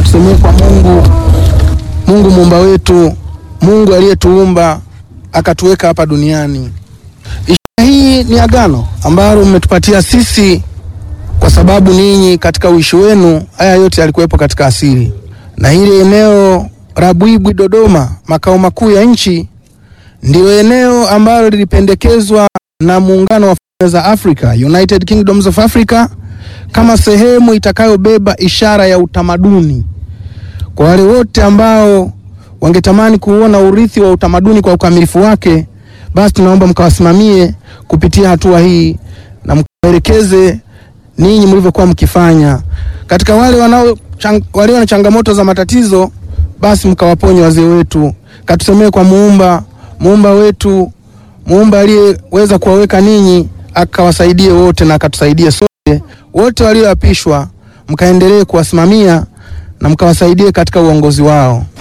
tusemee kwa Mungu, Mungu muumba wetu, Mungu aliyetuumba akatuweka hapa duniani. Ishara hii ni agano ambalo mmetupatia sisi, kwa sababu ninyi katika uishi wenu haya yote yalikuwepo katika asili, na hili eneo la Bwibwi Dodoma, makao makuu ya nchi, ndilo eneo ambalo lilipendekezwa na muungano wa falme za Afrika, United Kingdoms of Africa, kama sehemu itakayobeba ishara ya utamaduni kwa wale wote ambao wangetamani kuona urithi wa utamaduni kwa ukamilifu wake, basi tunaomba mkawasimamie kupitia hatua hii na mkaelekeze ninyi mlivyokuwa mkifanya. Katika wale wanao chang, walio na changamoto za matatizo, basi mkawaponye wazee wetu, katusemee kwa muumba muumba wetu, muumba aliyeweza kuwaweka ninyi, akawasaidie wote na akatusaidie sote wote walioapishwa, mkaendelee kuwasimamia na mkawasaidie katika uongozi wao.